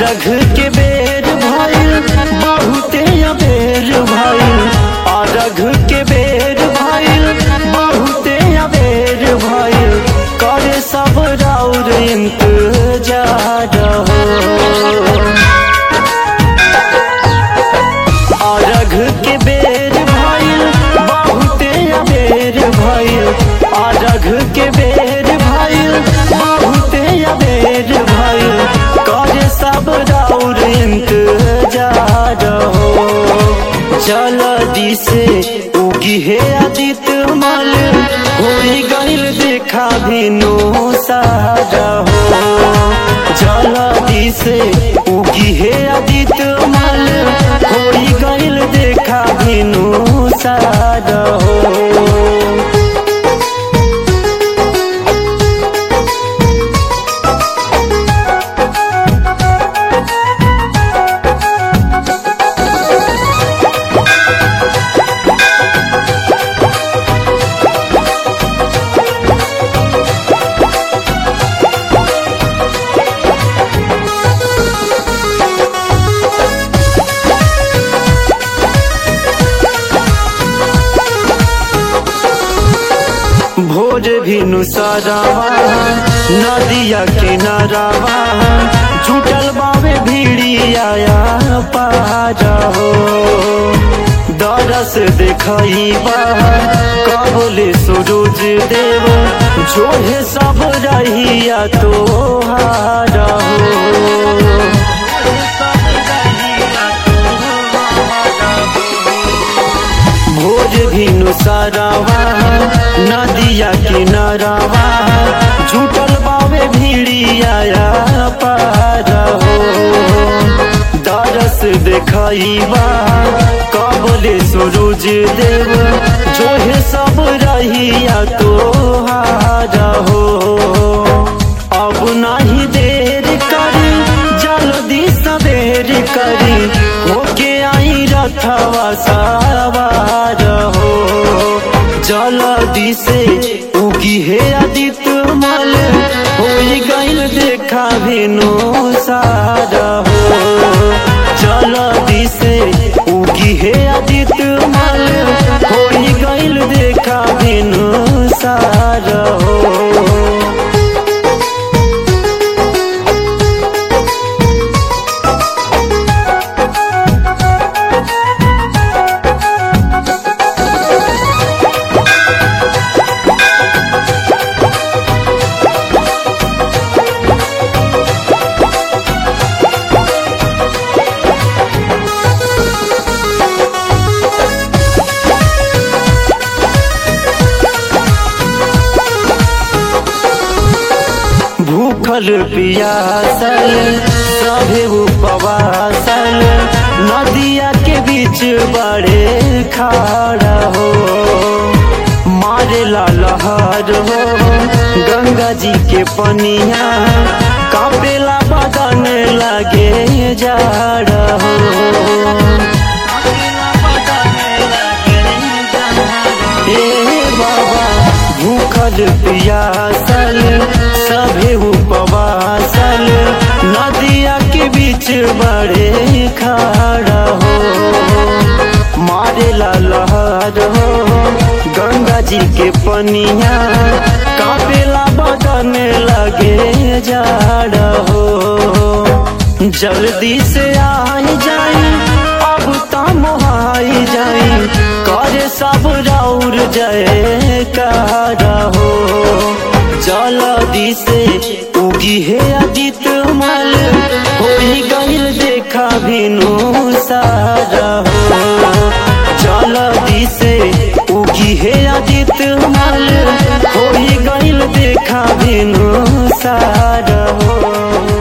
अरघ के बेर भइल बहुते अबेर भइल अरघ के बेर भइल बहुते अबेर भइल करे सब राउर इंतजार हो अरघ के बेर भइल बहुते अबेर भइल अरघ के बेर भइल बहुते अबेर भइल करे सब राउर इंतजार हो जल्दी से उगी है आदित्य मल होई गइल देखा भिनो सारा हो जल्दी से उगी है आदित्य मल होई गइल देखा भिनो सारा हो भोर भिनु सरावा नदिया किनारावा जुटल बावे भिड़िया पार हो दरस देखइबा कबले सूरज देव जोहे सब रहिया तोहार हो भोज भिनु सरावा नदिया किनारावा झूठल बावे भिड़िया पार हो दरस देखइबा कबले सूरज देव जोहे सब रहिया तोहार हो अब नहीं देर करी जल्दी सवेर करी होके आई रथवा सवार हो जल्दी से उगी है आदित्य मल होई गइल देखा भेनो सारा हो जल्दी से उगी है आदित्य मल होई गइल देखा भेनो सारा हो भूखल पियासल सभे उपवासल नदिया के बीच बड़े खाड़ा हो मारे ला लहर हो गंगा जी के पनिया कापेला बदन लगे जाड़ हो ए बाबा भूखल पियासल सभे उपवासल नदिया के बीच बड़े खाड़ा हो मारे ला लहर हो गंगा जी के पनिया कापेला बदन लगे जाड़ हो जल्दी से आई जाई अब तम आई जाई करे सब राउर जय कारा हो जल्दी से उगी है आदित्य मल होई गइल देखा भिनु सारा हो जल्दी से उगी है आदित्य मल होई गइल देखा भिनु सारा हो